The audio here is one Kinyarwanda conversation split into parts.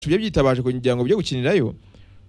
tujye byitabaje kugira ngo bijye gukinirayo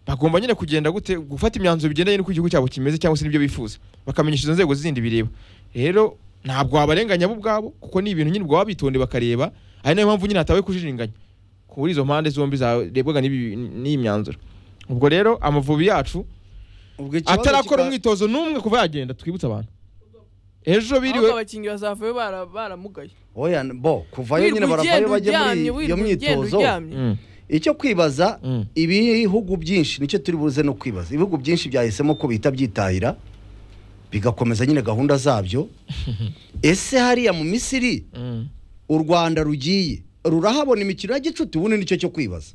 bagomba nyine kugenda gute gufata imyanzuro bigendanye n'uko igihugu cyabo kimeze cyangwa se n'ibyo bifuza bakamenyesha izo nzego zindi bireba rero ntabwo wabarenganya bo ubwabo kuko ni ibintu nyine baba bitondeye bakareba ari nayo mpamvu nyine hatawe kujiringanya kuri izo mpande zombi zarebwaga n'ibi- n'iyi myanzuro ubwo rero amavubi yacu ubwo ikibazo atarakora kika- umwitozo n'umwe kuva yagenda twibutse abantu ejo ahubwo biriwe abakinnyi bazavayo bara- baramugaye oya bo kuvayo nyine Wirirwa baravayo ugenda bajya uryamye muri iyo wirirwa ugenda myitozo uryamye Mm, icyo kwibaza Mm. ibihugu byinshi nicyo turi buze no kwibaza ibihugu byinshi byahisemo ko bihita byitahira bigakomeza nyine gahunda zabyo ese hariya mu misiri mm. u rwanda rugiye rurahabona imikino ya gicuti ubundi nicyo cyo kwibaza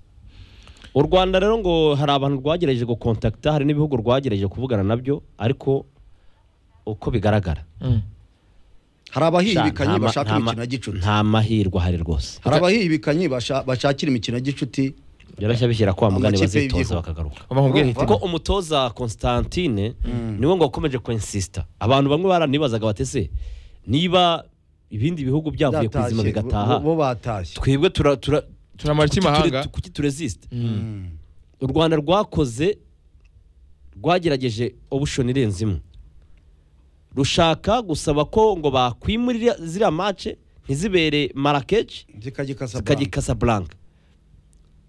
u rwanda rero ngo hari abantu rwagerageje gukontakita hari n'ibihugu rwagerageje kuvugana nabyo ariko uko bigaragara Mm. hari abahihibikanye nta ma- bashaka nta ma- imikino ya gicuti nta mahirwe ahari rwose hari abahihibikanye basha- bashakira imikino ya gicuti byoroshye bishyira kwa mugani Amakipe bazitoza y'igihugu. bakagaruka Uba nkubwira Urumva? iti, kuko umutoza Constantine niwe ngo wakomeje kwensisita abantu bamwe baranibazaga batese niba ibindi bihugu byavuye ku izima Byatashye, bigataha bo- bo batashye twebwe tura tura Turamara iki kuki ture- mahanga? kuki turesisita Mm. u rwanda rwakoze rwagerageje obushoni irenze imwe rushaka gusaba ko ngo bakwimurira ziriya mace ntizibere marakeshi zikagikasa zikajya i Casablanca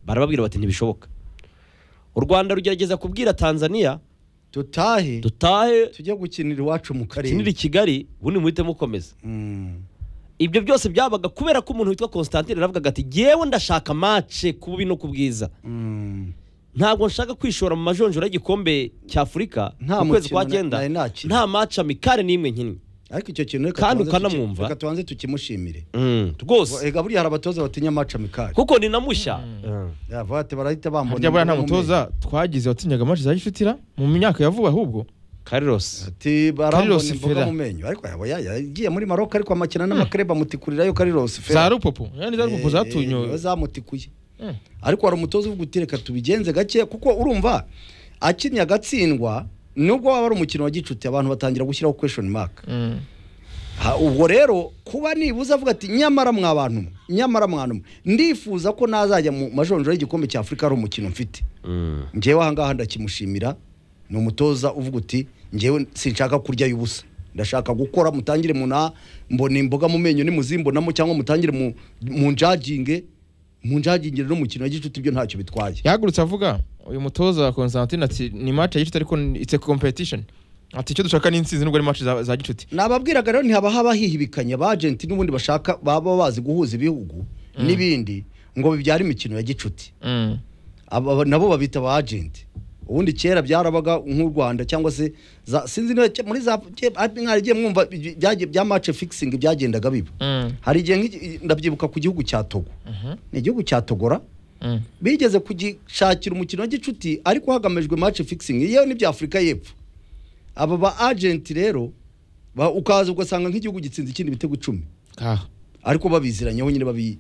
barababwira bati ntibishoboka u rwanda rugerageza kubwira tanzania tutahe dutahe tujye gukinira iwacu mu kinira i karere kigali ubundi muhite mukomeza Mm. ibyo byose byabaga kubera ko umuntu witwa constantine yaravugaga ati yewe ndashaka mace ku bubi no ku bwiza Mm. ntabwo nshaka kwishora mu majonjora y'igikombe cya afurika Nta mu kwezi mukino kwa na- cyenda nari nakina. nta maci amikare n'imwe nkinnye ariko icyo kintu reka Kandi tubanze tuki- ukanamwumva. reka tubanze tukimushimire Mm, rwose ega buriya hari abatoza batinya amaca mikari kuko ni na mushya Mm. bate barahita bambona harya buriya nta imibumbe. mutoza twagize watsinyaga amaci za gicutira mu myaka ya vuba ahubwo Carlos ati barambona Carlos imboga Ferrer. mu menyo ariko yaba ya- yagiye muri maroka ariko amakina n'amakareba amutikurirayo karirosi za rupopo yani za rupopo niwe zatunyoye zamutikuye Mm. ariko hari umutoza uvuga uti reka tubigenze gake kuko urumva akinnye agatsindwa nubwo waba ari umukino wa gicuti abantu batangira gushyiraho question mark Mm. Ha, ubwo rero kuba nibuze avuga ati nyamara mwa bantu mwe, nyamara mwana mwe ndifuza ko nazajya mu majonjora y'igikombe cya afurika ari umukino mfite Mm. ngewe ahangaha ndakimushimira ni umutoza uvuga uti ngewe sinshaka kurya y'ubusa ndashaka gukora mutangire muna mbona imboga mu menyo nimuzimbonamo cyangwa mutangire mu mu njajinge mu njagingire n'umukino wa gicuti ibyo ntacyo bitwaye yahagurutse avuga uyu mutoza wa Constantine ati ni match ya gicuti ariko ni- it's a competition ati icyo dushaka ni intsinzi nubwo ari match za, za gicuti nababwiraga rero ntihaba haba hihibikanye abajenti n'ubundi bashaka baba bazi guhuza ibihugu n'ibindi ngo bibyare imikino ya gicuti mm. aba nabo babita ba agenti ubundi kera byarabaga nk'u rwanda cyangwa se za- sinzi niba ke- muri za ke- ati mwaragiye mwumva ibyo- byagiye- bya mace fikisingi byagendaga biba Mm. hari igihe nk'iki- ndabyibuka ku gihugu cya togo ni igihugu cya togora Mm. bigeze kugishakira umukino wa gicuti ariko hagamijwe mace fikisingi yewe n'ibya afurika y'epfo aba ba agenti rero ba- ukaza ugasanga nk'igihugu gitsinze ikindi bitego icumi Ah. ariko babiziranyeho nyine babi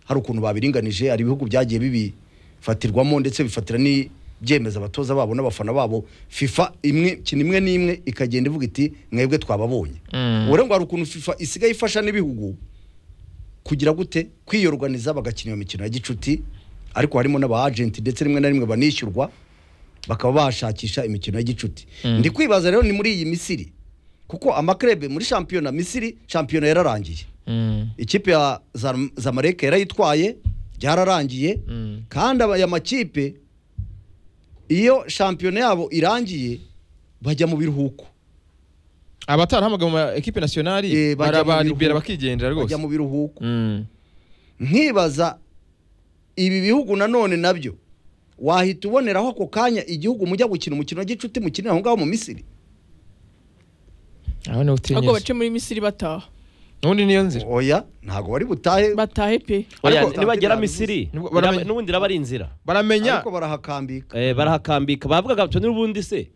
hari ukuntu babiringanije hari ibihugu byagiye bibifatirwamo ndetse bifatira n'ibyemeza abatoza babo n'abafana babo fifa imwe kina imwe n'imwe ikagenda ivuga iti mwebwe twababonye Mm. ubure ngo hari ukuntu fifa isigaye ifasha n'ibihugu kugira gute kwiyorganiza bagakina iyo mikino ya gicuti ariko harimo n'aba agenti ndetse rimwe na rimwe banishyurwa bakaba bashakisha imikino ya gicuti ndi kwibaza rero ni muri iyi misiri kuko amakrebe muri shampiyona misiri shampiyona yararangiye Mm. ikipe ya Zam- zamalek yarayitwaye byararangiye Mm. kandi aba- aya makipe iyo shampiyona yabo irangiye bajya mu biruhuko abatarahamagara mu ma equipe nationale Eh, bajya mu barabaribera biruhuko. bakigendera bajya rwose mu biruhuko Mm. nkibaza ibi bihugu nanone nabyo wahita uboneraho ako kanya igihugu mujya gukina umukino wa gicuti mukinira aho ngaho mu misiri aho niho utinyuze ahubwo bace muri misiri bataha n'ubundi niyo nzira oya ntabwo wari butahe batahe pe Oya, Ariko- nibagera misiri Nibwo iraba- baramenya- n'ubundi iraba ari inzira baramenya ariko barahakambika Eh, barahakambika bavugaga bati n'ubundi se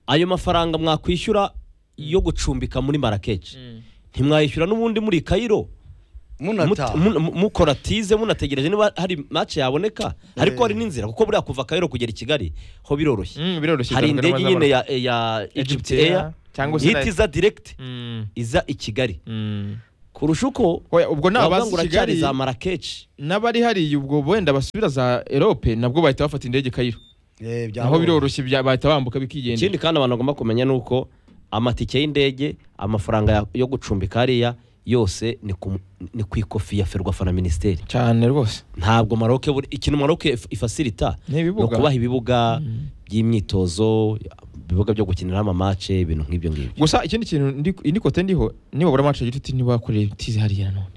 ayo mafaranga mwakwishyura yo gucumbika muri marakeshi ntimwayishyura n'ubundi muri kayiro munataha Mut- mun- mukora tize munategereje niba hari match yaboneka ariko hari n'inzira kuko buriya kuva kayiro kugera i kigali ho biroroshye Mm, biroroshye hari bitandukanye indege n'abazabara. nyine ya, ya egypt Air, air cyangwa se na- ihita iza direct Mm. iza i kigali Mm. ku kurusha uko Oya, ubwo ni bavuga abazi ngo uracyari kigali za marakeshi n'abari hariya ubwo wenda basubira za erope nabwo bahita bafata indege kayiro Eh, byaba- naho biroroshye bya- bahita bambuka bikigendera ikindi kandi abantu bagomba kumenya ni uko amatike y'indege amafaranga ya- yo gucumbika hariya yose ni ku- ni ku ikofi ya ferwafa na minisiteri cyane rwose ntabwo maroke buri ikintu maroke if- ifasirita Ni ibibuga. ni ukubaha ibibuga by'imyitozo ibibuga byo gukiniraho amamace ibintu nk'ibyo ngibyo gusa ikindi kintu ndi- indi kote ndiho nibabura amacu y'igiti ntibakoreye tizi hariya none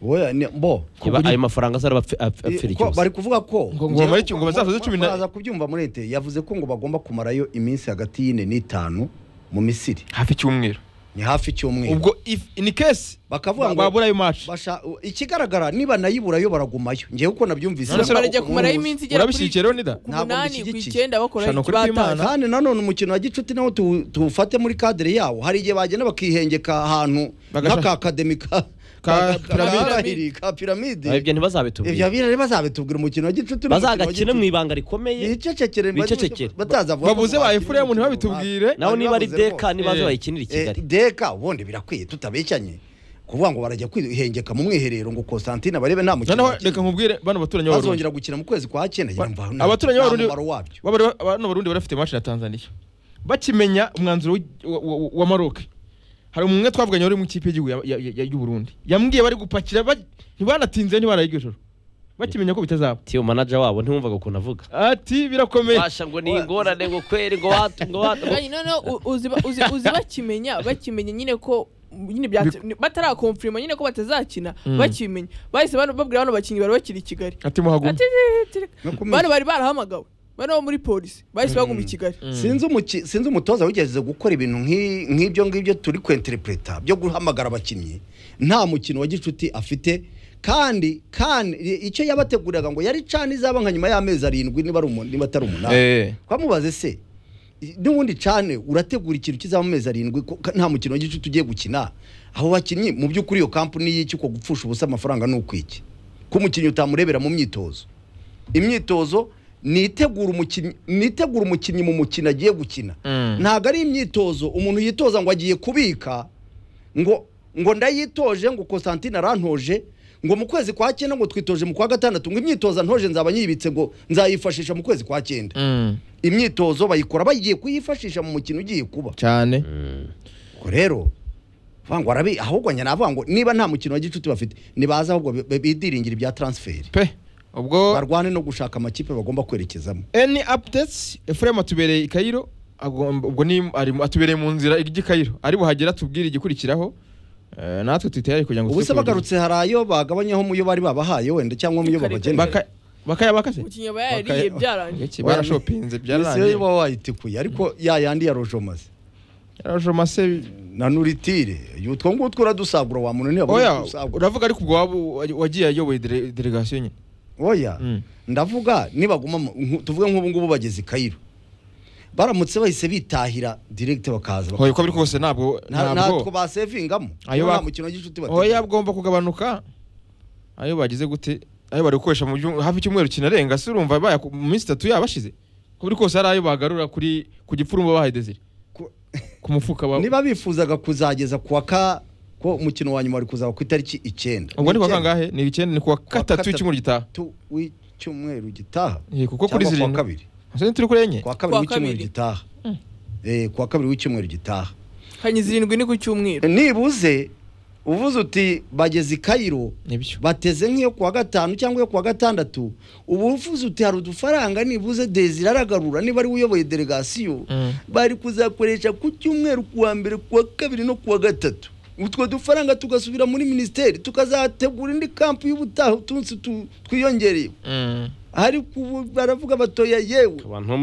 Oya, ni- bo Iba- ayo mafaranga azaba apfi- apfi- Eh, apfira ko icyose bari kuvuga ko Ngo- ngo bamare- ngo bazasoze cumi na- muraza kubyumva muri leta yavuze ko ngo bagomba kumarayo iminsi hagati y'ine n'itanu mu misiri hafi icyumweru ni hafi icyumweru ubwo if- in case bakavuga ngo babura ayo macu basha ikigaragara niba nayiburayo baragumayo ngewe uko nabyumvise None se ntabwo- barajya kumarayo ntabwo- iminsi igera kuri urabishyigikiye rero nida ku Ntabwo munani ku mbishyigikiye. icyenda bakora Shana ukuri kw'Imana. ikibatanye kandi nanone umukino wa gicuti nawo tuwu- tuwufate muri kadere yawo hari igihe bagenda bakihengeka ahantu Bagashaka- nk'akakademi ka Ka piramide. piramidi ka piramide ibyo ibyo ntibazabitubwira bira rero bazabitubwira umukino wa gicuti bazagakina mu ibanga rikomeye bicecekere Bicecekere. batazavuga bavuze ba efuremu ntibabitubwire nawe niba ari deka niba Eh, bayikinira i kigali deka ubundi birakwiye tutabekanye kuvuga ngo barajya kwihengeka mu mwiherero ngo Constantine barebe nta mukino noneho bakina. reka nkubwire bano baturanyi b'abarundi bazongera gukina mu kwezi kwa cyenda Ba- yumva nta- abaturanyi nta b'abarundi mumaro wabyo b'abari- bano barundi bari bafite maci na tanzaniya bakimenya umwanzuro w'i- wa- wa- wa maroke hari umwe twavuganye wari mu ikipe y'igihugu ya- ya- ya- y'uburundi yambwiye bari gupakira ba- ntibanatinze ntibaraye iryo joro bakimenya ko bitazaba tiyo manager wabo ntiwumvaga ukuntu avuga ati birakomeye basha ngo ni ingorane ngo kweri ngo watu ngo watu Kandi noneho u- uzi ba- uzi- uzi bakimenya bakimenya nyine ko nyine byatse- batarakomfirima nyine ko batazakina Mm. bakimenya bahise bano- babwira bano bakinnyi bari bakiri i kigali ati muhagume Ati- ati- ati- No kumenya. bano bari barahamagawe bano bo muri polisi bahise baguma i kigali sinzi umuki- sinzi umutoza wigeze gukora ibintu nk'i- nk'ibyo ngibyo turi kwenterepureta byo guhamagara abakinnyi nta mukino wa gicuti afite kandi kandi i- icyo yabateguriraga ngo yari cani izaba nka nyuma y'amezi arindwi niba ari umu- niba atari umunani Eh. twamubaze se i- n'ubundi cane urategura ikintu kizaba amezi arindwi ko- ka- nta mukino wa gicuti ugiye gukina aho bakinnyi mu by'ukuri iyo kampu n'iyiki uko gupfusha ubusa amafaranga ni ukwiki ko umukinnyi utamurebera mu myitozo imyitozo nitegura umukinnyi nitegura umukinnyi mu mukino agiye gukina Mm. ntabwo ari imyitozo umuntu yitoza ngo agiye kubika ngo ngo ndayitoje ngo Constantine arantoje ngo mu kwezi kwa cyenda ngo twitoje mu kwa gatandatu ngo imyitozo ntoje nzaba nyibitse ngo nzayifashisha mu kwezi kwa cyenda Mm. imyitozo bayikora bagiye kuyifashisha mu mukino ugiye kuba cyane ubwo rero vuga ngo arabi ahubwo njye navuga ngo niba nta mukino wa gicuti bafite nibaza ahubwo bi- bi- bidiringire ibya transferi pe ubwo barwane no gushaka amakipe bagomba kwerekezamo any updates efuremu atubereye i kayiro agomba- ubwo ni ari mu- atubereye mu nzira ijya i kayiro ari buhagera tubwire igikurikiraho Eh, natwe twitayari kugira ngo ubuse tuze kubigaruka. bagarutse hari ayo bagabanyaho muyo bari babahaye wenda cyangwa muyo babagenera Baka- bakaya bakase umukinnyi aba yariye Bakaya- byarangiye Iki, barashopinze Misiyo byararangiye uba wayitikuye ariko ya yandi ya rojomaze yarajomase na nuritire utwo ngutwo uradusagura wa muntu niba oya udusagura uravuga ariko ubwo waba u- wagiye ayoboye dele- delegation nyine oya Mm. ndavuga nibaguma mu- nku- tuvuge nk'ubu ngubu bageze i kayiro baramutse bahise bitahira direkite bakaza oya uko biri kose ntabwo Nta- ntatwo ntabwo basevingamo Ayo nta ba- mukino w'igicuti oya bateguye bwomba kugabanuka ayo bagize gute ayo bari gukoresha mu byum- hafi icyumweru kinarenga se urumva baya ku- mu minsi itatu yabashize uko biri kose hari ayo bagarura kuri ku gipfurumba bahaye desire Ku- ku mufuka ba niba bifuzaga kuzageza kuwa ka ko umukino wa nyuma wari kuzaba ku itariki icyenda ubwo ni kwa Icyenda. kangahe ni icyenda ni kuwa gatatu gatatu. w'icyumweru gitaha tu w'icyumweru gitaha Eh, kuko kuri cyangwa kuwa zirindwi kabiri Ese ntituri kuri enye kuwa kabiri Kuwa w'icyumweru kabiri. gitaha Eh, kuwa kabiri w'icyumweru gitaha kanyi zirindwi ni ku cyumweru nibuze uvuze uti bageze i kayiro nibyo bateze nk'iyo kuwa gatanu cyangwa iyo kuwa gatandatu ubu uvuze uti hari udufaranga nibuze desire aragarura niba ari we uyoboye delegasiyo Mm. bari kuzakoresha ku cyumweru kuwa mbere kuwa kabiri no kuwa gatatu utwo dufaranga tugasubira muri minisiteri tukazategura indi kampu y'ubutaha utunsi tu- twiyongereye Mm. ariko ubu baravuga batoya yewe abantu bo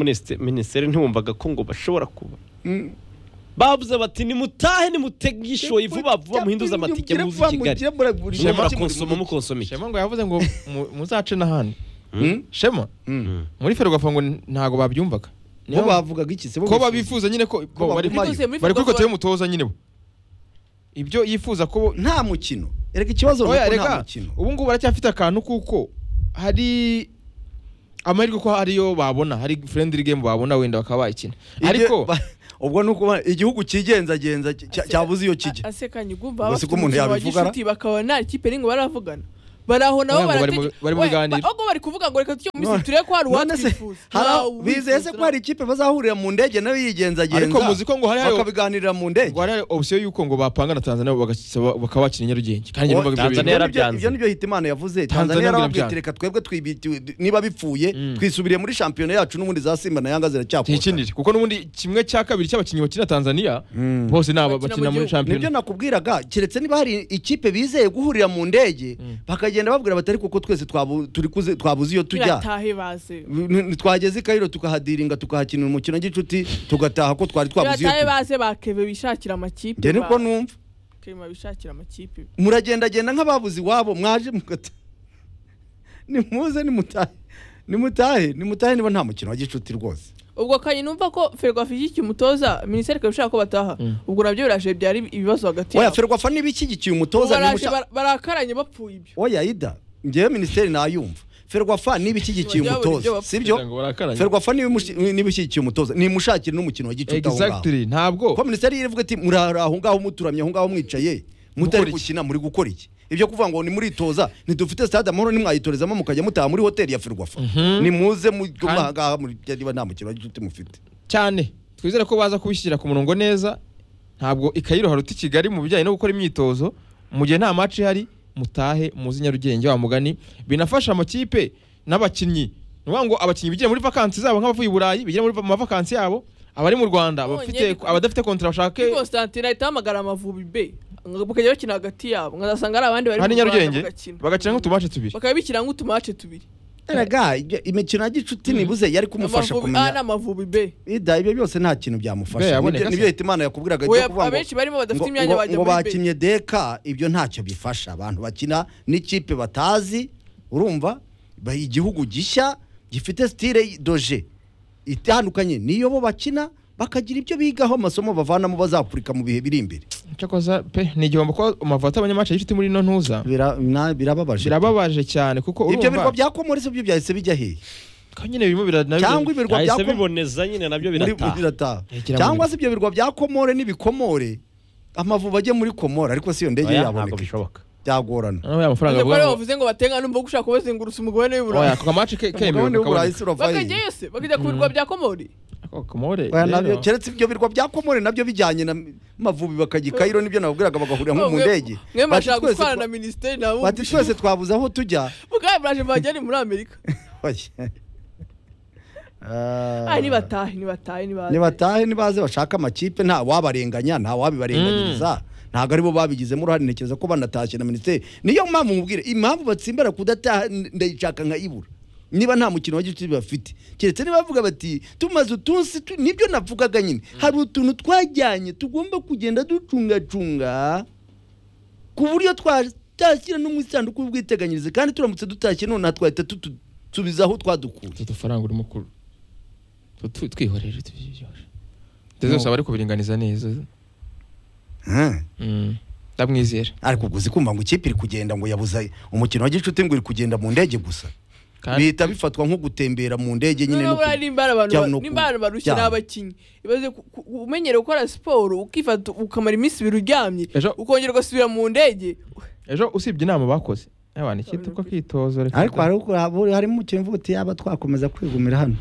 minisiteri ntiwumvaga ko ngo bashobora kuba Mm. bavuze bati nimutahe nimutegishoye vuba vuba muhinduze amatike Mugire muze vuba, i kigali mugire muragurisha mujye make murakonsoma muri- mukonsomike shema ngo yavuze ngo mu- muzace n'ahandi Mm? shema Mm. muri ferwafa ngo ntabwo babyumvaga bo Niyo- bavugaga iki se bo ko bifuza- babifuza nyine ko Ko ko bari bagumayo. bari bari kuri kote y'umutoza nyine bo ibyo yifuza ko bo- nta mukino erega ikibazo ni oya uko nta reka mukino ubu ngubu baracyafite akantu kuko hari amahirwe ko ariyo babona hari friendly game babona wenda bakaba bayikina Ibyo- ariko ba- ubwo ni ukuba igihugu cyigenzagenza cya- cya- cyabuze iyo kijya asekanye Ubwo ugumva baba si bafite ko umuntu umukino wa yabivuga, gishuti bakaba nta kipe n'ingo baravugana bari aho nabo Ntabwo bari mu- barategeka- bari mu We, biganiro. ba- ahubwo bari kuvuga ngo reka tujye mu None- minsi turebe ko hari none se uwatwifuza hari aho- Nta bizeye se uwifuza. ko hari ikipe bazahurira mu ndege nayo yigenzagenza Ariko muzi ko ngo hari ayo- bakabiganirira mu ndege ngo hari option y'uko ngo bapanga na Tanzania bagasaba- bakaba bakina Nyarugenge kandi Oh, numvaga ibyo Tanzania bintu Ibyo- yarabyanze. ibyo nibyo hitimana yavuze Tanzania tanzania yarababwiye yarabyanze. reka twebwe twibiti- niba bipfuye Mm. twisubiriye muri shampiyona yacu n'ubundi za simba na yanga ziracyakora tikinire kuko n'ubundi kimwe cya kabiri cy'abakinnyi bakina Tanzania Mm. bose ni aba- Bakina bakina mu muri gihugu. Champions nibyo nakubwiraga keretse niba hari ikipe bizeye guhurira mu ndege bakagenda babwira batari kuko twese twabu- turi kuze- twabuze iyo tujya biratahe baze N- n- twageze i kayiro tukahadiringa tukahakinira umukino w'igicuti tugataha ko twari twabuze iyo biratahe tujya baze ba keve bishakira amakipe njye niko ba- numva Keve bishakira amakipe muragendagenda nk'ababuze iwabo mwaje mugata nimuze nimutahe nimutahe nimutahe niba nta mukino wa gicuti rwose ubwo kanye numva ko ferwafa ishyigikiye umutoza minisiteri ikaba ishaka ko bataha ubwo nabyo biraje byari ibibazo hagati oya yabo ferwafa n'ibishyigikiye Ubu umutoza baraje nimusha- bar- barakaranye bapfuye ibyo oya ida ngewe minisiteri nayumva ferwafa n'ibishyigikiye Bajya babura umutoza ibyo bapfa. sibyo Kugira ngo barakaranye. ferwafa n'ibimushi- n'ibishyigikiye umutoza nimushakire n'umukino wa gicuti aho ngaho exactly ntabwo kuko minisiteri irivuga iti muri aho ngaho muturamye aho ngaho mwicaye mutari Mukora iki? gukina muri gukora iki ibyo kuvuga ngo nimuritoza ntidufite stade amahoro nimwayitorezamo mukajya mutaha muri hoteli ya ferwafa nimuze Kandi- mugaha niba nta mukino wa gicuti mufite cyane twizere ko baza kubishyira ku murongo neza ntabwo ikayiro haruta i kigali mu bijyanye no gukora imyitozo mu gihe nta maci ihari mutahe muzi nyarugenge wa mugani binafasha amakipe n'abakinnyi ni ukuvuga ngo abakinnyi bigire muri vakansi zabo nk'abavuye i burayi bigire muri vakansi yabo abari mu rwanda None abafite biko- abadafite kontara bashake kuri constantine ahita ahamagara amavubi be ngo bakajya bakina hagati yabo nkazasanga hari abandi bari hari mu Rwanda nyarugenge bagakina. bagakina nk'utumace tubiri bakaba bikira nk'utumace tubiri erega ibyo- imikino ya gicuti nibuze yari kumufasha Amavubi- ah, kumenya n'amavubi be ida ibyo byose nta kintu Be, byamufasha aboneka se. Nibyo- nibyo hitimana yakubwiraga Oya, ibyo kuvuga ngo- abenshi barimo badafite ngo- imyanya ngo- bajya ngo muri be. bakinnye deka ibyo ntacyo bifasha abantu bakina n'ikipe batazi urumva ba- igihugu gishya gifite sitire doje itandukanye niyo bo bakina bakagira ibyo bigaho amasomo bavanamo bazapurika mu bihe biri imbere cyakoze pe ni igihombo ko amavota abanyamaci y'inshuti muri ino ntuza Bira- na- birababaje birababaje cyane kuko ibyo birwa urumva bya komori byo byahise bijya hehe ko nyine birimo biranabyo cyangwa ibirwa bya byahise Komori- biboneza nyine nabyo muri- birataha birataha Yegera cyangwa muri- se ibyo birwa bya komore n'ibikomore amavubi ajye muri komore ariko si iyo ndege Oya, ntabwo yaboneka bishoboka byagorana noneho aya mafaranga Ntabwo avuga ari ngo- bavuze ngo batenga numva ko ushaka kubazengurusa umugabane oya w'iburayi ku kamaci ke- kemewe Mugabane w'Uburayi kakaboneka. si Uravayi. bakajyayo se bakajya ku birwa bya komori Ako Komore, Oya, nabyo- rero. keretse ibyo birwa bya komore nabyo bijyanye na mavubi bakajya i kayiro nibyo nababwiraga bagahurira nko mu Mwe- ndege mwe Bati bashaka twese gutwara twa- na minisiteri nta wumva bati twese twabuze aho tujya mugabo muraje mbajyane muri amerika Ah. ah nibatahe nibatahe nibaze nibatahe nibaze bashaka amakipe nta wabarenganya nta wabibarenganyiriza ntabwo aribo babigizemo uruhare ntekereza ko banatashye na minisiteri niyo mpamvu mubwire impamvu batsimbara kudataha n- ndayishaka nkayibura niba nta mukino wa gicuti bafite keretse niba bavuga bati tumaze utunsi tu-" nibyo navugaga nyine hari utuntu twajyanye tugomba kugenda ducungacunga ku buryo twatashyira no mu isanduku y'ubwiteganyirize kandi turamutse dutashye nonaha twahita tutusubiza aho twadukuye utu dufaranga urimo kuru Tu- tu- twihorere tubyijyoshe ndetse zose aba ari kubiringaniza neza Hmm. Mm, ndamwizera ariko ubwo uzi kumva ngo ikipe iri kugenda ngo yabuze umukino wa gicuti ngo iri kugenda mu ndege gusa kandi bihita bifatwa nko gutembera mu ndege nyine no niba buriya ku- nimba hari abantu cyangwa ba- no ku- nimba hari barushye ni cyangwa. abakinnyi ibaze ku- ku- umenyere gukora siporo ukifata ukamara iminsi ibiri uryamye Ejo- ukongera ugasubira mu ndege ejo usibye inama bakoze abana ikipe uko kwitoza reka ariko da- hari uko- hari- harimo umukino uvuga uti yaba twakomeza kwigumira hano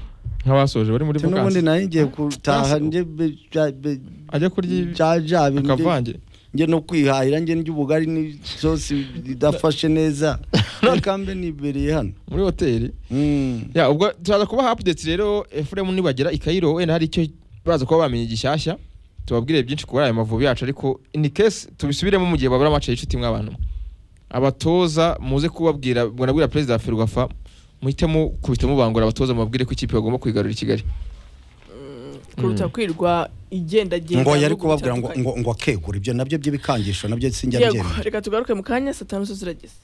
nk'abasoje bari muri Ati n'ubundi vakansi nayo ngiye gutaha Nasi- nge be- ja- be- ajya kurya ja- ja- nge- akavange nge no kwihahira nge ndya ubugari n'isosi idafashe neza reka mbe nibereye hano muri hoteli Mm. ya ubwo turaza kubaha updates rero efuremu nibagera i kayiro wenda hari icyo baza kuba bamenye gishyashya tubabwire byinshi kuri ayo mavubi yacu ariko in case tubisubiremo mu gihe babura amace y'inshuti mw'abantu abatoza muze kubabwira ngo nabwira perezida wa ferwafa muhite mukubita mubangura abatoza mubabwire ko ikipe bagomba kwigarura i kigali kuruta kwirwa igendagenda ngo yari mu bihugu kubabwira ngo ngo bitandukanye. ngo akegura ibyo nabyo by'ibikangisho nabyo sinjya yego byemera reka tugaruke mu kanya satani zo zirageze